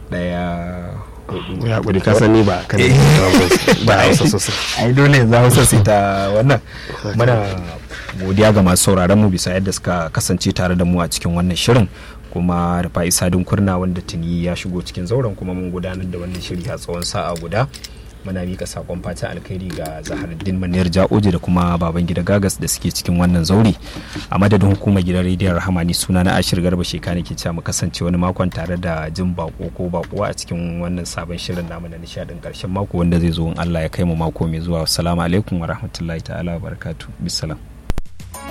ɗaya hudu ya kuri ka sani ba kan ba hausa sosai ai dole za hausa sai ta wannan muna godiya ga masu sauraron mu bisa yadda suka kasance tare da mu a cikin wannan shirin kuma da fa'isa kurna wanda tuni ya shigo cikin zauren kuma mun gudanar da wannan shiri a tsawon sa'a guda muna mika sakon fatan alkhairi ga zaharuddin maniyar ja'oji da kuma baban gida gagas da suke cikin wannan zauri a madadin hukumar gidan rediyon rahamani suna na ashir garba shekani ke cewa mu kasance wani makon tare da jin bako ko bakuwa a cikin wannan sabon shirin namu na nishadin karshen mako wanda zai zo in allah ya kai mu mako mai zuwa assalamu alaikum wa rahmatullahi ta'ala wa barakatuh bisalam